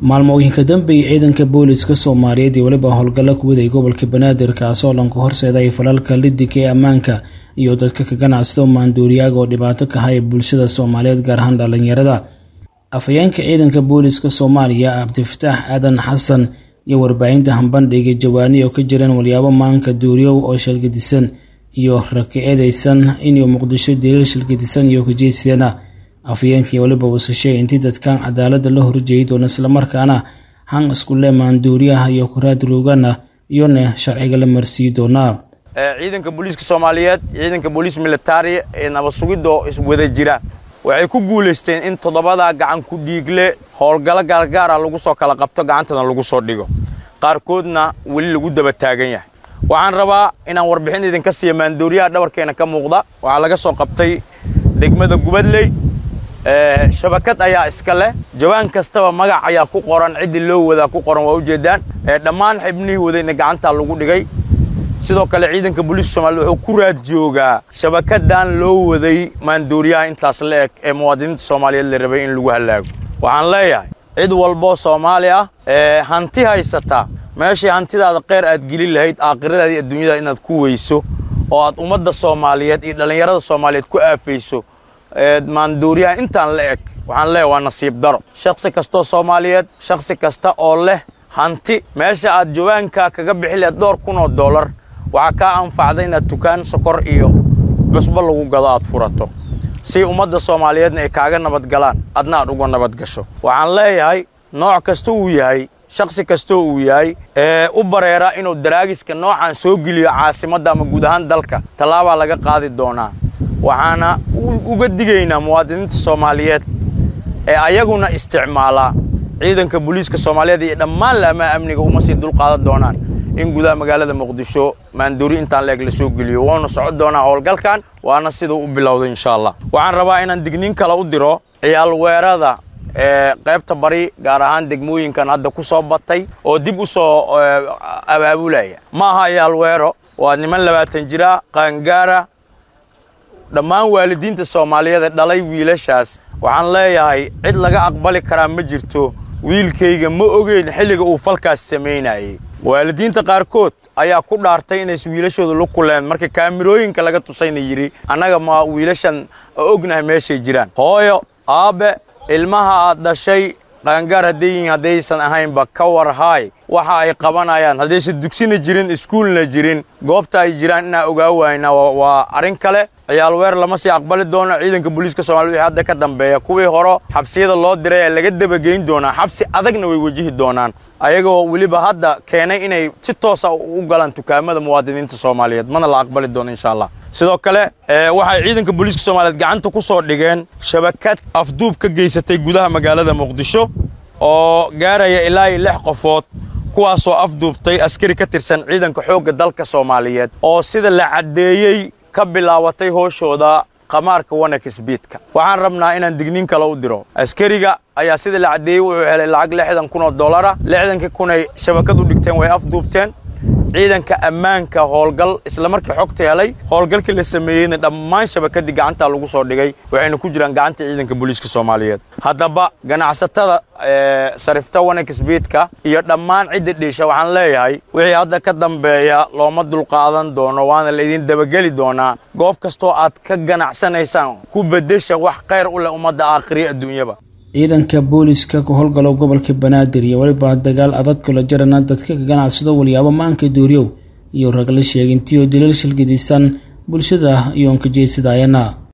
maalmooyinka dambeeyay ciidanka booliska soomaaliyeed iyo weliba howlgalla ku waday gobolka banaadir kaasoo lanka horseeday falalka lidika ee ammaanka iyo dadka ka ganacsado maanduuriyaaga oo dhibaato ka haya bulshada soomaaliyeed gaar ahaan dhallinyarada afhayeenka ciidanka booliska soomaaliya cabdifataax aadan xasan iyo warbaahinta hambandhiga jawaani oo ka jireen walyaabo maanka duuriyow oo shalgadisan iyo raka eedeysan inuu muqdisho daliil shalgadisan iyo kajeedsideena afhayeenkii weliba wasashay intii dadkan cadaalada la horjeeyay doona islamarkaana han iskule maanduuriyaha iyo kuraad roogana iyona sharciga la marsiiyi doonaa ciidanka booliiska soomaaliyeed ciidanka booliis militari ee nabad sugidoo iswada jira waxay ku guulaysteen in toddobadaa gacan ku dhiigle howlgallo gaargaara lagu soo kala qabto gacantana lagu soo dhigo qaarkoodna weli lagu daba taagan yahay waxaan rabaa inaan warbixin idinka siiya maandooriyaha dhabarkeena ka muuqda waxaa laga soo qabtay degmada gubadley shabakad ayaa iska leh jawaan kastaba magac ayaa ku qoran ciddii loo wadaa ku qoran waa ujeeddaan dhammaan xibnihii wadayna gacantaa lagu dhigay sidoo kale ciidanka booliiska soomaaliyed wuxuu ku raad joogaa shabakadan loo waday maandooriyaha intaas la eg ee muwaadiniinta soomaaliyeed la rabay in lagu hallaago waxaan leeyahay cid walboo soomaali ah ee hanti haysata meeshii hantidaada kheyr aad gelin lahayd aakhiradaada iyo adduunyada inaad ku weyso oo aad ummadda soomaaliyeed iyo dhallinyarada soomaaliyeed ku aafayso maandooriyaha intaan la eg waxaan leeyahay waa nasiib daro shakhsi kastoo soomaaliyeed shakhsi kasta oo leh hanti meesha aad jawaanka kaga bixi lahayd dhowr kun oo dollar waxaa kaa anfacda inaad tukaan sokor iyo cusbo lagu gado aad furato si ummadda soomaaliyeedna ay kaaga nabadgalaan adna aad uga nabadgasho waxaan leeyahay nooc kasta uu yahay shakhsi kastoo uu yahay ee u bareera inuu daraagiska noocan soo geliyo caasimadda ama guud ahaan dalka tallaabaa laga qaadi doonaa waxaana uga digaynaa muwaadiniinta soomaaliyeed ee ayaguna isticmaalaa ciidanka booliiska soomaaliyeed iyo dhammaan laamaha amniga uma sii dulqaadan doonaan in gudaha magaalada muqdisho maandoori intaan la eg la soo geliyo waanu socon doonaa howlgalkan waana siduu u bilowday insha allah waxaan rabaa inaan digniin kale u diro ciyaal weerada ee qaybta bari gaar ahaan degmooyinkan hadda ku soo batay oo dib u soo abaabulaya ma aha ciyaal weero waa niman labaatan jira qaangaara dhammaan waalidiinta soomaaliyeed ee dhalay wiilashaas waxaan leeyahay cid laga aqbali karaa ma jirto wiilkayga ma ogeyn xilliga uu falkaas samaynayay waalidiinta qaarkood ayaa ku dhaartay inays wiilashooda lu kuleen marka kaamirooyinka laga tusayna yidhi annaga ma wiilashan ognahay meeshay jiraan hooyo aabbe ilmaha aad dhashay qaangaar hadday yihiin haddaysan ahaynba ka war haay waxa ay qabanayaan haddaysan dugsina jirin iskuulna jirin goobta ay jiraan inaa ogaa waayna waa arrin kale ciyaal weer lama sii aqbali doono ciidanka booliiska soomaliya wixii hadda ka dambeeya kuwii hore xabsiyada loo diray ee laga dabageyn doonaa xabsi adagna way wajihi doonaan ayagoo weliba hadda keenay inay si toosa u galaan dukaamada muwaadiniinta soomaaliyeed mana la aqbali doono insha allah sidoo kale waxay ciidanka booliiska soomaaliyeed gacanta ku soo dhigeen shabakad afduub ka geysatay gudaha magaalada muqdisho oo gaaraya ilaa iyo lix qofood kuwaasoo afduubtay askari ka tirsan ciidanka xoogga dalka soomaaliyeed oo sida la caddeeyey ka bilaabatay hooshooda qamaarka wanakisbiidka waxaan rabnaa inaan digniin kale u diro askariga ayaa sida la caddeeyey wuxuu helay lacag lixdan kun oo dollara lixdankii kunay shabakad u dhigteen way afduubteen ciidanka ammaanka howlgal isla markii xogta helay howlgalkii la sameeyeyna dhammaan shabakadii gacantaa lagu soo dhigay waxayna ku jiraan gacanta ciidanka booliiska soomaaliyeed haddaba ganacsatada sarifta wanakisbiidka iyo dhammaan cidda dhiisha waxaan leeyahay wixii hadda ka dambeeya looma dulqaadan doono waana laydin dabageli doonaa goob kastoo aad ka ganacsanaysaan ku beddesha wax khayr u leh ummadda aakhiriya adduunyaba ciidanka booliska ka howlgalo gobolka banaadir iyo weliba dagaal adag kula jarana dadka ka ganacsado walyaabo maanka dooriyow iyo ragla sheegintiyo daliil shilgadisan bulshada iyoon ka jeedsadayana